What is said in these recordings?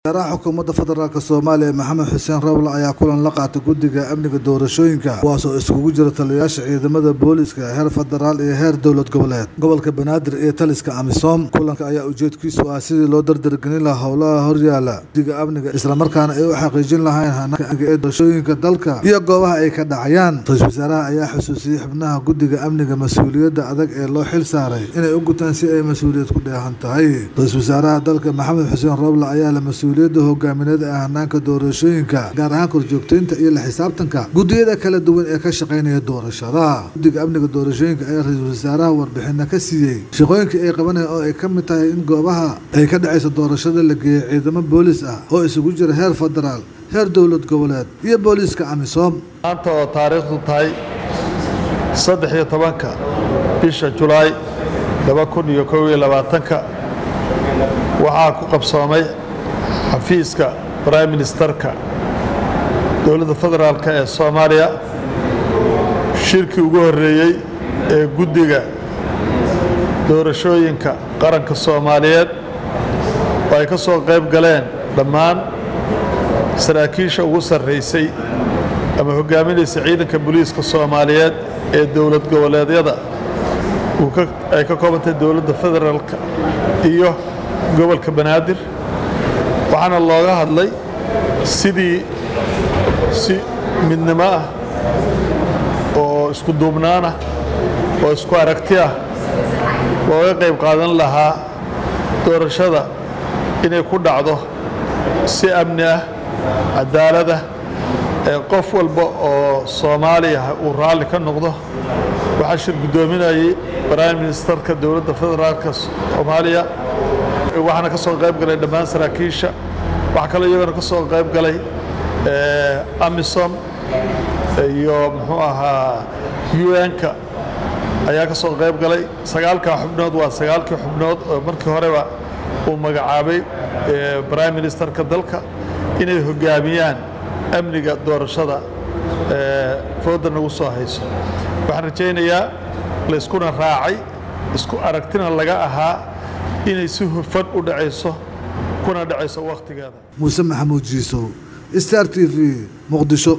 Wasaaraha Xukuumadda Federaalk Soomaaliya Maxamed Xuseen Roble ayaa kulan la qaatay guddiga amniga doorashooyinka kuwaas oo isugu jira taliyayaasha ciidamada booliiska heer federaal iyo heer dowlad goboleed gobolka Banaadir iyo taliska AMISOM kulanka ayaa ujeedkiisu ah sidii loo dardargelin lahaa howlaha horyaala guddiga amniga islamarkaana ay u xaqiijin lahaayeen hanaanka amniga ee doorashooyinka dalka iyo goobaha ay ka dhacayaan ra-iisul wasaaraha ayaa xusuusiyey xubnaha guddiga amniga mas-uuliyadda adag ee loo xil saaray inay u gutaan si ay mas-uuliyad ku dheehan tahay ra-iisul wasaaraha dalka maxamed xuseen roble ayaa la mas-uuliyadda hogaamineed ee hanaanka doorashooyinka gaar ahaan korjoogteynta iyo la xisaabtanka guddiyada kala duwan ee ka shaqeynaya doorashada guddiga amniga doorashooyinka ayaa ra-iisul wasaaraha warbixina ka siiyey shaqooyinkii ay qabanayaan oo ay ka mid tahay in goobaha ay ka dhacayso doorashada la geeyey ciidamo booliis ah oo isugu jira heer federaal heer dowlad goboleed iyo booliiska amisom maanta oo taariikhdu tahay saddex iyo tobanka bisha julaay laba kun iyo kow iyo labaatanka waxaa ku qabsoomay xafiiska prime ministerka dowladda federaalk ee soomaaliya shirkii ugu horreeyey ee guddiga doorashooyinka qaranka soomaaliyeed oo ay ka soo qayb galeen dhammaan saraakiisha ugu sarraysay ama hoggaaminaysa ciidanka booliiska soomaaliyeed ee dowlad goboleedyada ay ka koobantay dowladda federaalka iyo gobolka banaadir waxaana looga hadlay sidii si midnimo ah oo isku duubnaan ah oo isku aragti ah looga qayb qaadan lahaa doorashada inay ku dhacdo si amni ah cadaalada ee qof walba oo soomaaliya uu raalli ka noqdo waxaa shir guddoominayay prime ministerka dowladda federaalka soomaaliya waxaana ka soo qayb galay dhammaan saraakiisha waxaa kaloo iyagana ka soo qayb galay amisom iyo muxuu ahaa un-ka ayaa ka soo qayb galay sagaalkaa xubnood waa sagaalkii xubnood oo markii horeba uu magacaabay prime ministerka dalka inay hoggaamiyaan amniga doorashada fooda nagu soo hayso waxaan rajaynayaa layskuna raacay isku aragtina laga ahaa inay si hufan u dhacayso kuna dhacayso wakhtigeeda muuse maxamuud jiisow star t v muqdisho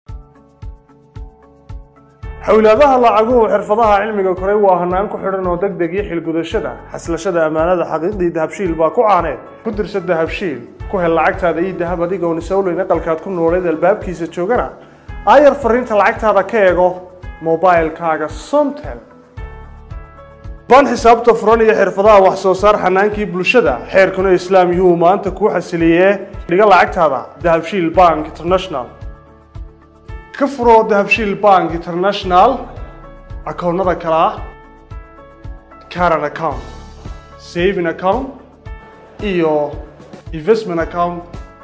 xowlaadaha lacaguhu xirfadaha cilmiga koray waa hanaan ku xidhan oo deg deg iyo xilgudashada xaslashada ammaanada xaqiiqdii dahabshiil baa ku caaneed ku dirsa dahabshiil ku hel lacagtaada iyo dahab adigoon isowleyn aqalkaad ku nooleed albaabkiisa joogana aayar fariinta lacagtaada ka eego mobilkaaga somtel baan xisaabta furan iyo xirfadaha wax soo saar xanaankii bulshada xeerkuna islaam yuhuu maanta kuu xasiliyee dhiga lacagtaada dahabshiil bank international ka furo dahabshiil bank international akoonnada kale ah caran account saving account iyo investment account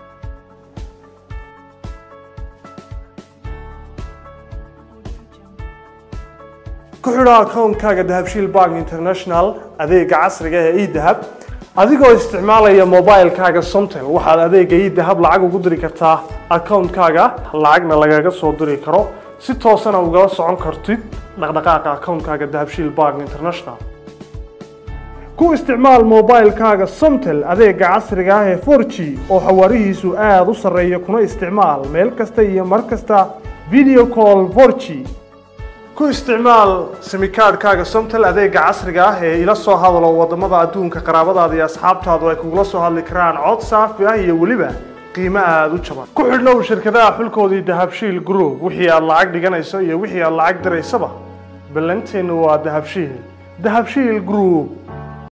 ku xidho akoonkaaga dahabshiil bank international adeega casriga ee edahab adigoo isticmaalaya mobilkaaga somtel waxaad adeega edahab lacag ugu diri kartaa akoonkaaga lacagna lagaga soo diri karo si toosana ugala socon kartid dhaqdhaqaaqa akoonkaaga dahabshiil bank international ku isticmaal mobilkaaga somtel adeega casriga ah ee 4g oo xawaarihiisu aada u sarreeya kuna isticmaal meel kasta iyo mar kasta video call 4g ku isticmaal simikaadhkaaga somtel adeega casriga ah ee ila soo hadalo waddamada adduunka qaraabadaada iyo asxaabtaadu ay kugula soo hadli karaan cod saafi ah iyo weliba qiimo aada u jaban ku xidhnow shirkadaha xulkoodii dahabshiil group wixii aad lacag dhiganayso iyo wixii aad lacag diraysaba ballanteennu waa dahabshiil dahabshiil group